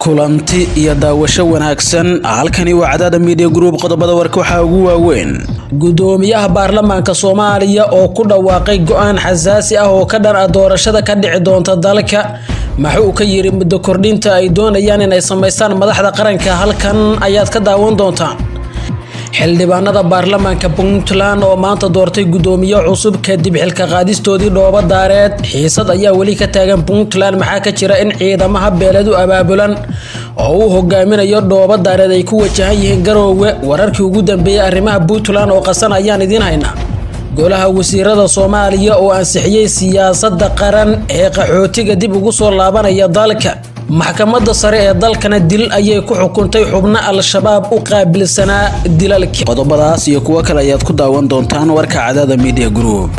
kulanti iyo daawasho wanaagsan halkani waa cadaada media group qodobada warka waxaa ugu waaweyn gudoomiyaha baarlamaanka soomaaliya oo ku dhawaaqay go-aan xasaasi ah oo ka dhan ah doorashada ka dhici doonta dalka maxuu ka yiri muddo kordhinta ay doonayaan inay samaystaan madaxda qaranka halkan ayaad ka daawan doontaan xildhibaanada baarlamaanka puntland oo maanta doortay gudoomiye cusub kadib xilka qaadistoodii dhooba daareed xiisad ayaa weli ka taagan puntland maxaa ka jira in ciidamaha beeleed u abaabulan oo uu hogaaminayo dhooba daareed ay ku wajahan yihiin garoowe wararkii ugu dambeeyey arrimaha puntland oo qasan ayaan idiin haynaa golaha wasiirada soomaaliya oo ansixiyey siyaasada qaran ee qaxootiga dib ugu soo laabanaya dalka maxkamadda sare ee dalkana dil ayay ku xukuntay xubno al-shabaab u qaabilsanaa dilalkii qodobadaas iyo kuwo kale ayaad ku daawan doontaan warka cadaada media group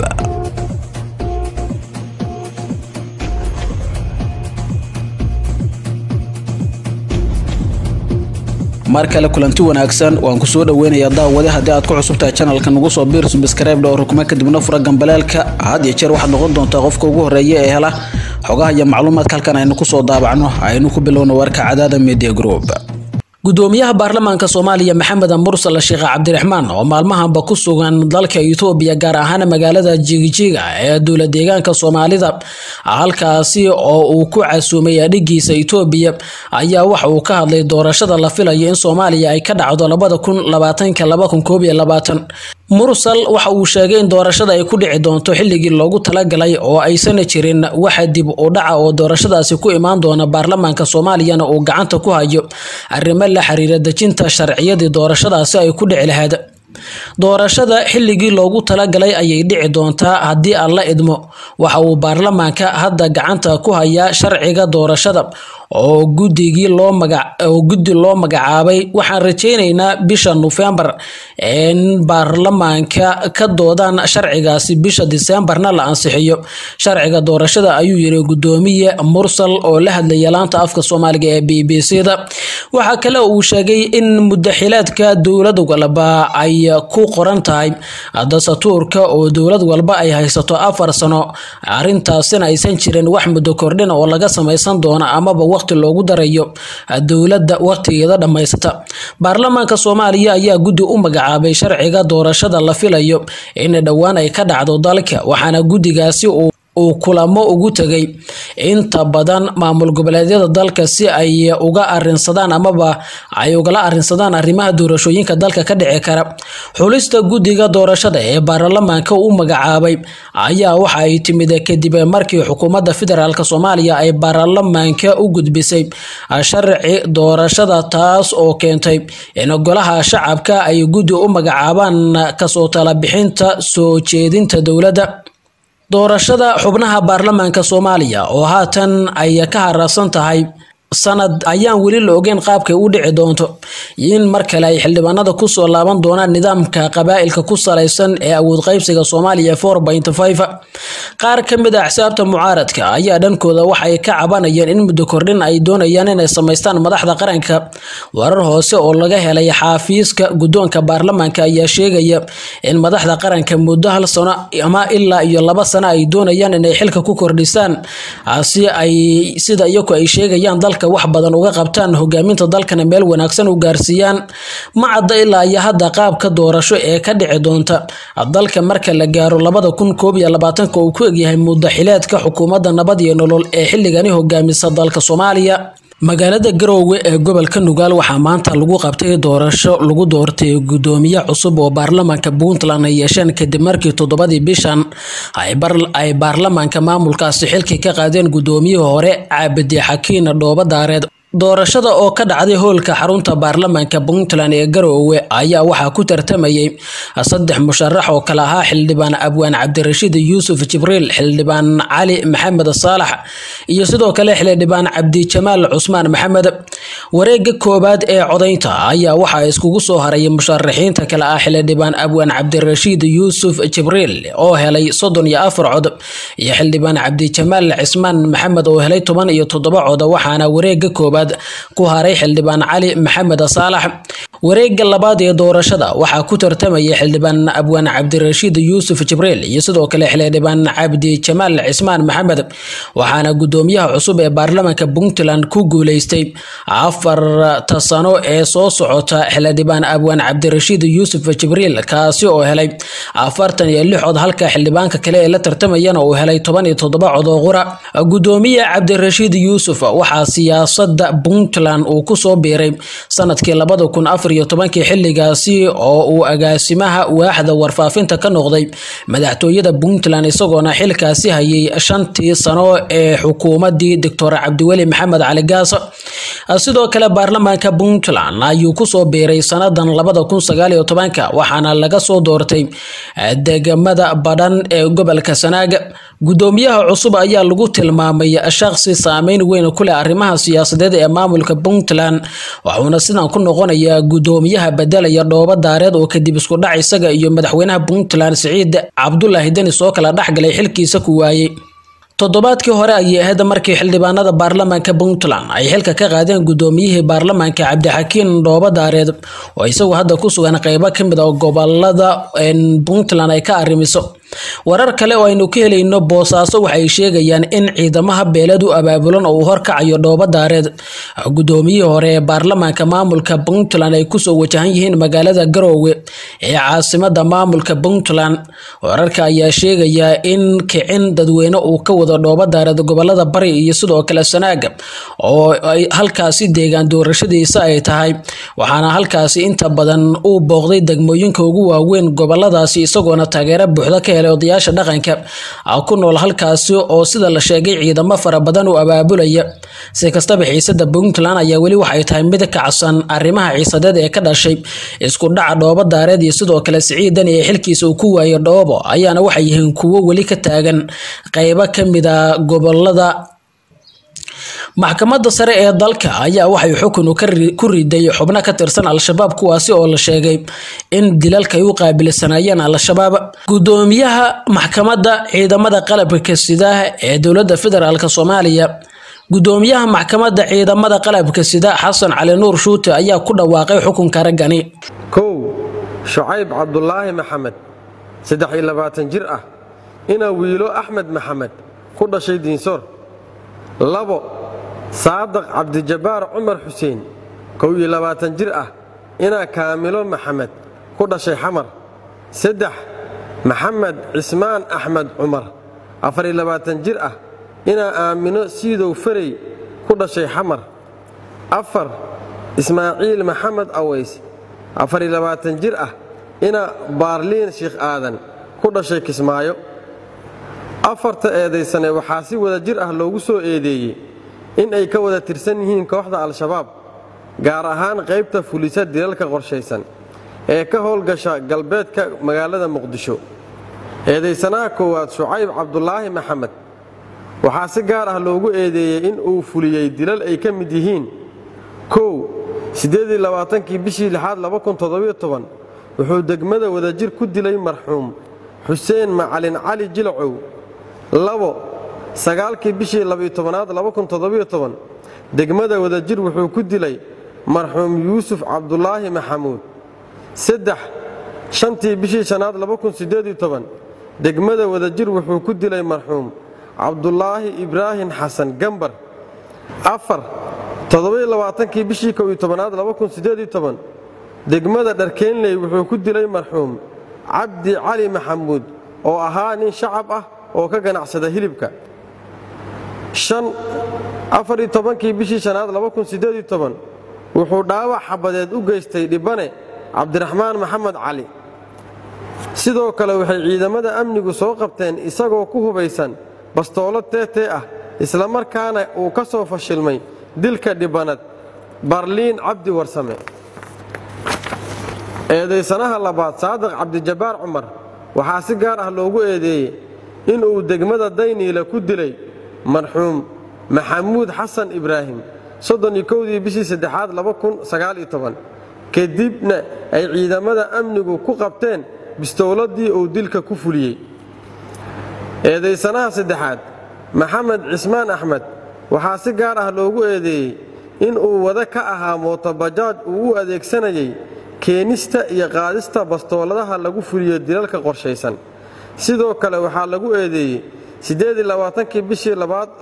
mar kale kulanti wanaagsan waan kusoo dhaweynayaa daawade haddii aad ku cusubtahay janalka nagu soo biir subscribe oo rukma kadibna fura gambaleelka had iyo jeer waxaad noqon doontaa qofka ugu horeeya ee hela xogaha iyo macluumaadka halkan aynu kusoo daabacno aynu ku bilowno warka cadaada media group gudoomiyaha baarlamaanka soomaaliya maxamed mursal sheekh cabdiraxmaan oo maalmahanba ku sugan dalka itoobiya gaar ahaan magaalada jigijiga ee dowla deegaanka soomaalida halkaasi oo uu ku casuumay adhigiisa itoobiya ayaa waxa uu ka hadlay doorashada la filayo in soomaaliya ay ka dhacdo labada kun labaatanka laba kun koob iyo labaatan mursal waxa uu sheegay in doorashada ay ku dhici doonto xilligii loogu talagalay oo aysan jirin waxa dib u dhaca oo doorashadaasi ku imaan doona baarlamaanka soomaaliyana uu gacanta ku hayo arrimo la xiriira dejinta sharciyadii doorashadaasi ay ku dhici lahayd doorashada xilligii loogu talagalay ayay dhici doontaa haddii aan la idmo waxa uu baarlamaanka hadda gacanta ku hayaa sharciga doorashada oo guddigii loo maga oo guddi loo magacaabay waxaan rajaynaynaa bisha nofembar in baarlamaanka ka doodaan sharcigaasi bisha diseembarna la ansixiyo sharciga doorashada ayuu yiri gudoomiye mursal oo la hadlaya laanta afka soomaaliga ee b b c da waxaa kale uu sheegay in mudaxilaadka dowlad walba ay ku qoran tahay dasatuurka oo dowlad walba ay haysato afar sano arintaasina aysan jirin wax muddo kordhin oo laga samaysan doono amaba waqti loogu darayo dowladda waqtigeeda dhammaysata baarlamaanka soomaaliya ayaa guddi u magacaabay sharciga doorashada la filayo in dhowaan ay ka dhacdo dalka waxaana guddigaasi uu uu kulamo ugu tegay inta badan maamul goboleedyada dalka si ay uga arinsadaan amaba ay ugala arinsadaan arrimaha doorashooyinka dalka ka dhici kara xulista guddiga doorashada ee baarlamaanka u magacaabay ayaa waxa ay timid kadib markii xukuumadda federaalk soomaaliya ay baarlamaanka u gudbisay sharci doorashada taas oo keentay in golaha shacabka ay guddi u magacaabaan kasoo talabixinta soo jeedinta dowladda doorashada xubnaha baarlamaanka soomaaliya oo haatan ay ka haraasan tahay sanad ayaan weli la ogeyn qaabkay u dhici doonto in mar kale ay xildhibaanada kusoo laaban doonaan nidaamka qabaa'ilka ku salaysan ee awood qaybsiga soomaaliya four point five qaar ka mid a axsaabta mucaaradka ayaa dhankooda waxay ka cabanayeen in muddo kordhin ay doonayaan inay samaystaan madaxda qaranka warar hoose oo laga helay xaafiiska guddoonka baarlamaanka ayaa sheegaya in madaxda qaranka muddo hal sano ama ilaa iyo laba sano ay doonayaan inay xilka ku kordhisaan si ay sida iyagu ay sheegayaan dalka wax badan uga qabtaan hogaaminta dalkana meel wanaagsan u gaarsiiyaan ma cadda ilaa iyo hadda qaabka doorasho ee ka dhici doonta dalka marka la gaaro labada kun koob iyo labaatanka uu ku egyahay mudaxileedka xukuumadda nabad iyo nolol ee xilligani hogaamisa dalka soomaaliya magaalada garoowe ee gobolka nugaal waxaa maanta lagu qabtay doorasho lagu doortay gudoomiye cusub oo baarlamaanka puntland ay yeesheen kadib markii toddobadii bishan ay baarlamaanka maamulkaasi xilkii ka qaadeen gudoomiyihii hore caabidi xakiin dhooba daareed doorashada oo ka dhacday hoolka xarunta baarlamaanka puntland ee garoowe ayaa waxaa ku tartamayay saddex musharax oo kale ahaa xildhibaan abwaan cabdirashiid yuusuf jibriil xildhibaan cali maxamed saalax iyo sidoo kale xildhibaan cabdijamaal cusmaan maxamed wareega koowaad ee codaynta ayaa waxaa iskugu soo haray musharaxiinta kale ah xildhibaan abwaan cabdirashiid yuusuf jibriil oo helay soddon iyo afar cod iyo xildhibaan cabdijamaal cismaan maxamed oo helay toban iyo toddoba cod waxaana wareega koowaad ku haray xildhibaan cali maxamed saalax wareegga labaad ee doorashada waxaa ku tartamaya xildhibaan abwaan cabdirashiid yuusuf jibriil iyo sidoo kale xildhibaan cabdi jamaal cismaan maxamed waxaana gudoomiyaha cusub ee baarlamaanka puntland ku guuleystay afarta sano ee soo socota xildhibaan abwaan cabdirashiid yuusuf jibriil kaasi oo helay afartan iyo lix cod halka xildhibaanka kale ee la tartamayana uu helay toban iyo toddoba cod oo qura gudoomiye cabdirashiid yuusuf waxaa siyaasada puntland uu kusoo biiray sanadkii labada kun afar iyo tobankii xilligaasi oo uu agaasimaha waaxda warfaafinta ka noqday madaxtooyada puntland isagoona xilkaasi hayay shantii sano ee xukuumadii doctor cabdiweli maxamed cali gaas sidoo kale baarlamaanka puntland ayuu kusoo biiray sanadan labada kun sagaal iyo tobanka waxaana laga soo doortay degmada badhan ee gobolka sanaaga gudoomiyaha cusub ayaa lagu tilmaamay shaqsi saameyn weyn ku leh arrimaha siyaasadeed ee maamulka puntland waxuuna sidan ku noqonayaa gudoomiyaha bedelaya dhoobo daareed oo kadib isku dhac isaga iyo madaxweynaha puntland siciid cabdulaahi denis oo kala dhexgalay xilkiisa ku waayey toddobaadkii hore ayay ahayd markii xildhibaanada baarlamaanka puntland ay xilka ka qaadeen gudoomiyihii baarlamaanka cabdixakiin dhoobo daareed oo isagu hadda ku sugan qeybo kamid a gobolada puntland ay ka arrimiso warar kale oo aynu ka helayno boosaaso waxay sheegayaan in ciidamaha beelad u abaabulan oo uu horkacayo dhoobo daareed gudoomiyihii hore ee baarlamaanka maamulka puntland ay kusoo wajahan yihiin magaalada garoowe ee caasimada maamulka puntland wararka ayaa sheegaya in kicin dadweyne uu ka wado dhoobo daareed gobolada bari iyo sidoo kale sanaaga oo ay halkaasi deegaan doorashadiisa ay tahay waxaana halkaasi inta badan uu booqday degmooyinka ugu waaweyn goboladaasi isagoona taageero buuxda ka helay odayaasha dhaqanka ku nool halkaasi oo sida la sheegay ciidamo fara badan u abaabulaya si kastaba xiisada puntland ayaa weli waxay tahay mid kacsan arrimaha ciisadeed ee ka dhashay isku dhaca dhoobo daareed iyo sidoo kale siciidan ee xilkiisa uu ku waayay dhoobo ayaana waxay yihiin kuwo weli ka taagan qeybo kamid a gobolada maxkamadda sare ee dalka ayaa waxay xukun ku riday xubno ka tirsan al-shabaab kuwaasi oo la sheegay in dilalka ay u qaabilsanayeen al-shabaab gudoomiyaha maxkamadda ciidamada qalabka sida ee dowladda federaalk soomaaliya gudoomiyaha maxkamadda ciidamada qalabka sida xasan cali nuur shuute ayaa ku dhawaaqay xukunka raggani kow shucayb cabdulaahi maxamed saddex iyo labaatan jir ah inaa wiilo axmed maxamed ku dhashay diinsoor labo saadaq cabdijabbaar cumar xuseen kow iyo labaatan jir ah inaa kaamilo maxamed ku dhashay xamar saddex maxamed cismaan axmed cumar afar iyo labaatan jir ah inaa aamino siidow farey ku dhashay xamar afar ismaaciil maxamed aways afar iyo labaatan jir ah inaa baarliin sheikh aadan ku dhashay kismaayo afarta eedaysane waxaa si wada jir ah loogu soo eedeeyey in ay ka wada tirsan yihiin kooxda al-shabaab gaar ahaan qaybta fulisa dilalka qorshaysan ee ka howlgasha galbeedka magaalada muqdisho eedaysanaha koowaad shucayb cabdulaahi maxamed waxaa si gaar ah loogu eedeeyey in uu fuliyey dilal ay ka mid yihiin kow siddeediylabaatankii bishii lixaad wuxuu degmada wadajir ku dilay marxuum xuseen macalin cali jilacow labo sagaalkii bishii labytobanaad degmada wadajir wuxuu ku dilay marxuum yuusuf cabdulaahi maxamuud saddex shantii bishii shanaad degmada wadajir wuxuu ku dilay marxuum cabdulaahi ibraahim xasan gambar afar toddobailabaatankii bishii kow iyo tobanaad degmada dharkeenley wuxuu ku dilay marxuum cabdi cali maxamuud oo ahaa nin shacab ah oo ka ganacsada hilibka afar iyo tobankii bishii shanaad wuxuu dhaawac xabadeed u geystay dhibane cabdiraxmaan maxamed cali sidoo kale waxay ciidamada amnigu soo qabteen isagoo ku hubaysan bastoolo teetee ah islamarkaana uu ka soo fashilmay dilka dhibanad barliin cabdi warsame eedaysanaha labaad saadiq cabdijabbaar cumar waxaa si gaar ah loogu eedeeyey inuu degmada dayniila ku dilay marxuum maxamuud xasan ibraahim soddoniyo kowdii bishii saddexaad kadibna ay ciidamada amnigu ku qabteen bistowladii uu dilka ku fuliyey eedaysanaha saddexaad maxamed cismaan axmed waxaa si gaar ah loogu eedeeyey in uu wada ka ahaa mootobajaaj uu u adeegsanayay keenista iyo qaadista bastooladaha lagu fuliyo dilalka qorshaysan sidoo kale waxaa lagu eedeeyey kii bishii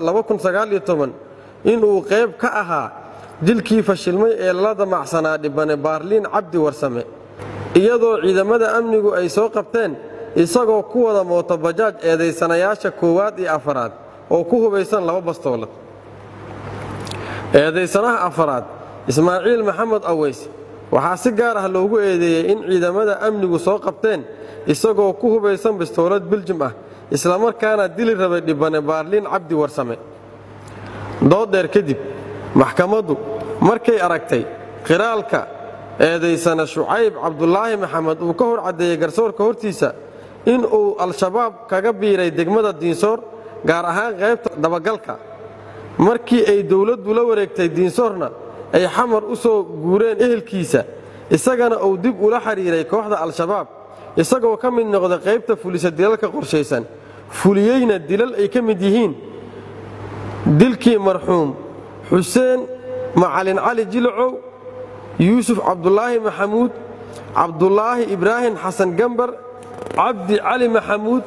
inuu qayb ka ahaa dilkii fashilmay ee lala damacsanaa dhibane baarliin cabdi warsame iyadoo ciidamada amnigu ay soo qabteen isagoo ku wada mootobajaaj eedaysanayaasha koowaad iyo afaraad oo ku hubaysan laba bastoolad eedaysanaha afaraad ismaaciil maxamed aweys waxaa si gaar ah loogu eedeeyey in ciidamada amnigu soo qabteen isagoo ku hubaysan bastoolad biljim ah islamarkaana dili rabay dhibane baarliin cabdi warsame dooddheer kadib maxkamaddu markay aragtay qiraalka eedaysana shucayb cabdulaahi maxamed uu ka hor caddeeyey garsoorka hortiisa in uu al-shabaab kaga biiray degmada diinsoor gaar ahaan qaybta dabagalka markii ay dowladdu la wareegtay diinsoorna ay xamar u soo guureen ehelkiisa isagana uu dib ula xidhiiray kooxda al-shabaab isagoo ka mid noqda qaybta fulisa dilalka qorshaysan fuliyeyna dilal ay ka mid yihiin dilkii marxuum xuseen macalin cali jilacow yuusuf cabdulaahi maxamuud cabdulaahi ibraahim xasan gambar cabdi cali maxamuud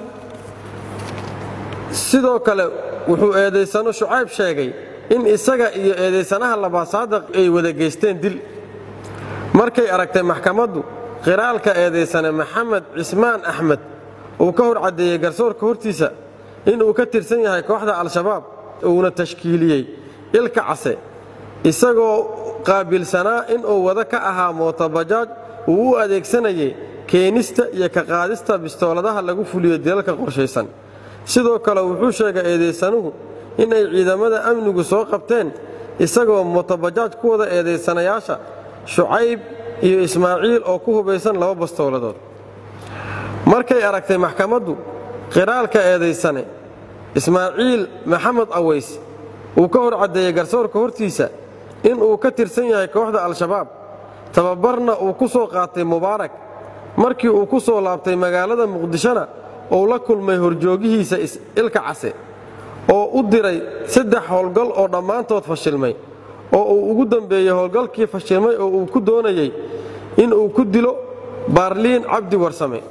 sidoo kale wuxuu eedaysano shucayb sheegay in isaga iyo eedaysanaha labaad saadaq ay wada geysteen dil markay aragtay maxkamaddu qiraalka eedaysane maxamed cismaan axmed uu ka hor caddeeyey garsoorka hortiisa inuu ka tirsan yahay kooxda al-shabaab uuna tashkiiliyey ilka case isagoo qaabilsanaa inuu wada ka ahaa mootobajaaj uu u adeegsanayay keenista iyo ka qaadista bistooladaha lagu fuliyo dilalka qorshaysan sidoo kale wuxuu sheegay eedaysanuhu inay ciidamada amnigu soo qabteen isagoo mootobajaaj ku wada eedaysanayaasha shucayb iyo ismaaciil oo ku hubaysan laba bastooladood markay aragtay maxkamaddu qiraalka eedaysane ismaaciil maxamed aweys uu ka hor caddeeyey garsoorka hortiisa inuu ka tirsan yahay kooxda al-shabaab tababarna uu ku soo qaatay mubaarak markii uu ku soo laabtay magaalada muqdishona uu la kulmay horjoogihiisa ilka case oo u diray saddex howlgal oo dhammaantood fashilmay oo uu ugu dambeeyey howlgalkii fashilmay oo uu ku doonayey inuu ku dilo baarliin cabdi warsame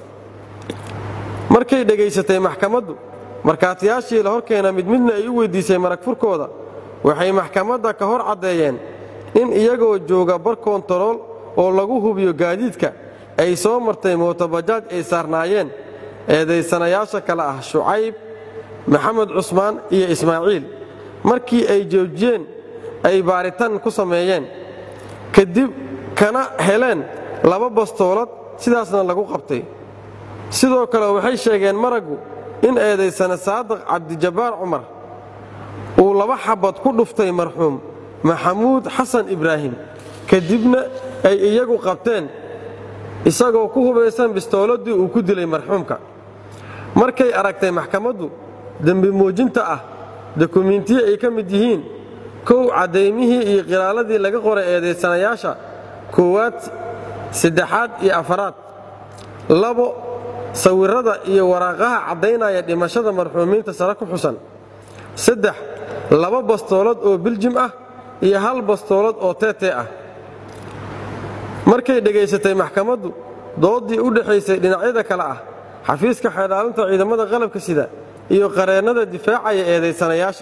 markay dhegaysatay maxkamaddu markhaatiyaashii la horkeena mid midna ay u weyddiisay marag furkooda waxay maxkamadda ka hor caddeeyeen in iyagoo jooga bar koontarool oo lagu hubiyo gaadiidka ay soo martay mootobajaaj ay saarnaayeen eedaysanayaasha kale ah shucayb maxamed cusmaan iyo ismaaciil markii ay joojiyeen ay baaritaan ku sameeyeen kadib kana heleen laba bastoolad sidaasna lagu qabtay sidoo kale waxay sheegeen maraggu in eedaysana saadiq cabdijabbaar cumar uu laba xabad ku dhuftay marxuum maxamuud xasan ibraahim kadibna ay iyagu qabteen isagoo ku hubaysan bistooladii uu ku dilay marxuumka markay aragtay maxkamaddu dembi muujinta ah dokumiintiyo ay ka mid yihiin kow caddaymihii iyo qiraaladii laga qoray eedaysanayaasha koowaad saddexaad iyo afaraad labo sawirrada iyo waraaqaha caddaynaya dhimashada marxuumiinta sare ku xusan saddex laba bastoolad oo biljim ah iyo hal bastoolad oo teetee ah markay dhegaysatay maxkamaddu dooddii u dhexaysay dhinacyada kale ah xafiiska xeedhaalinta ciidamada qalabka sida iyo qareennada difaacaya eedaysanayaasha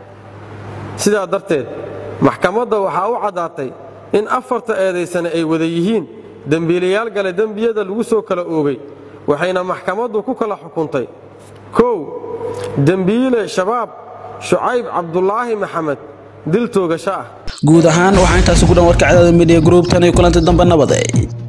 sidaa darteed maxkamadda waxaa u caddaatay in afarta eedaysane ay wada yihiin dembiilayaal gale dembiyada lagu soo kala oogay waxayna maxkamaddu ku kala xukuntay kow dembiile shabaab shucayb cabdulaahi maxamed dil toogasho ah guud ahaan waxaa intaasi ku dhan warka cadaada midiya gruub tan iyo kulanti dambe nabade